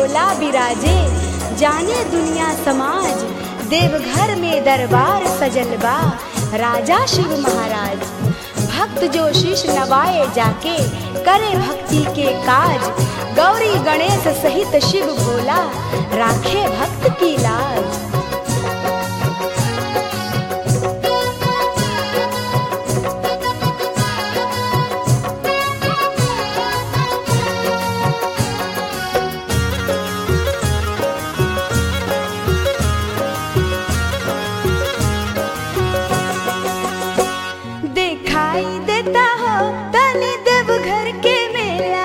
भोला बिराजे जाने दुनिया समाज देवघर में दरबार सजल बा राजा शिव महाराज भक्त जो शीश नवाए जाके करे भक्ति के काज गौरी गणेश सहित शिव भोला राखे भक्त की लाज दिखाई देता हो तनी देवघर के मेला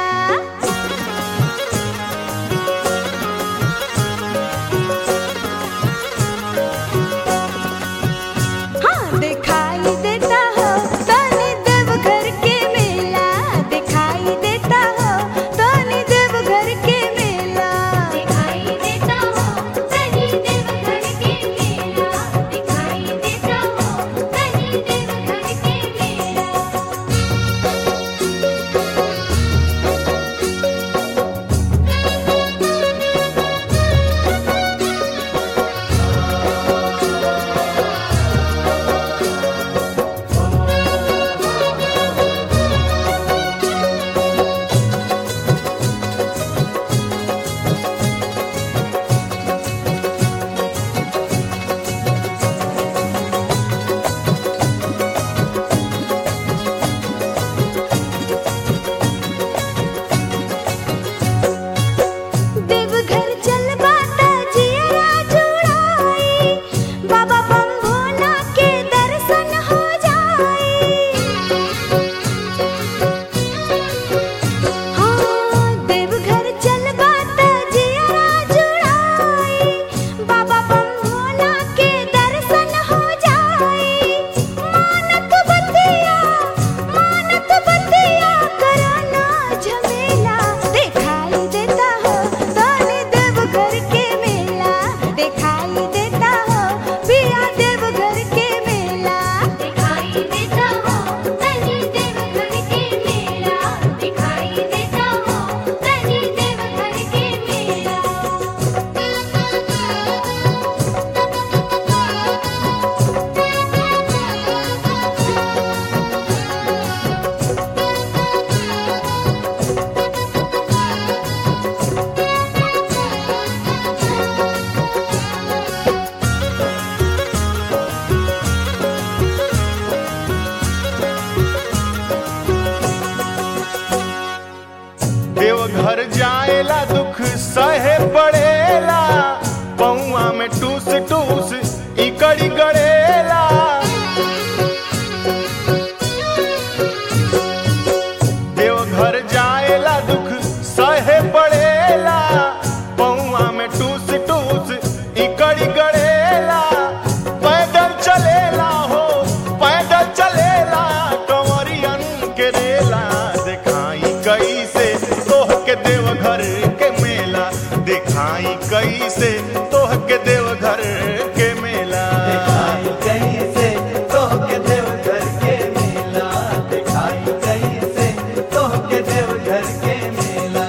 हाँ दिखाई देता हो तनी देवघर के मेला दिखाई देता हो तनी देवघर के मेला दिखाई देता हो कहीं देवघर के मेला दिखाई देता हो कहीं देवघर के मेला देवघर चल बाता जियरा जुड़ाई बाबा बम भोला के दर्शन हो जाई हाँ देवघर चल बाता जियरा जुड़ाई बाबा बम भोला के दर्शन हो जाई मानत बतिया मानत बतिया करना झमेला दिखाई देता हो तनी देवघर के मेला दिखाई देता हो पिया देवघर के मेला दिखाई देता हो कहीं देवघर के मेला दिखाई देता हो कहीं देवघर के मेला देवघर जाएला दुख सहे पड़ेला पौआ में टूस टूस इकड़ी गड़ेला देवघर जाएला दुख सहे पड़ेला पौआ में टूस टूस इकड़ी गड़ेला पैदल चलेला हो पैदल चलेला कंवरियन के रेला दिखाई कैसे तोह के देवघर के मेला दिखाई कैसे तोह के देवघर के मेला दिखाई कैसे तोहके देवघर के मेला दिखाई कैसे तोहके देवघर के मेला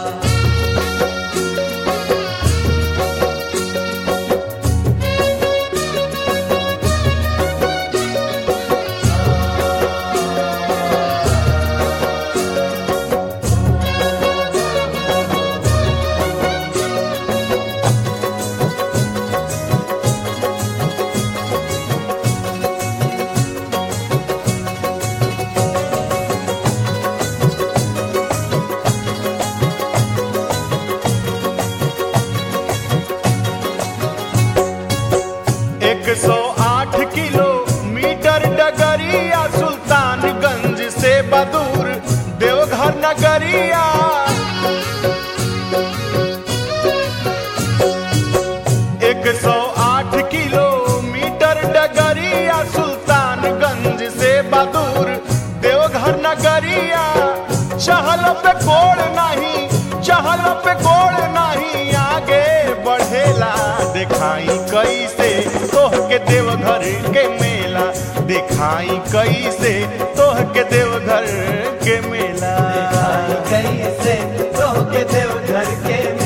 एक सौ आठ किलोमीटर डगरिया सुल्तानगंज से बदूर देवघर नगरिया एक सौ आठ किलोमीटर डगरिया सुल्तानगंज से बदूर देवघर नगरिया चहल पे कोड़ नहीं चहल पे कोड़ नहीं आगे बढ़ेला दिखाई कैसे तोह के देवघर के मेला दिखाई कैसे तोह के देवघर के मेला दिखाई कैसे तोहके देवघर के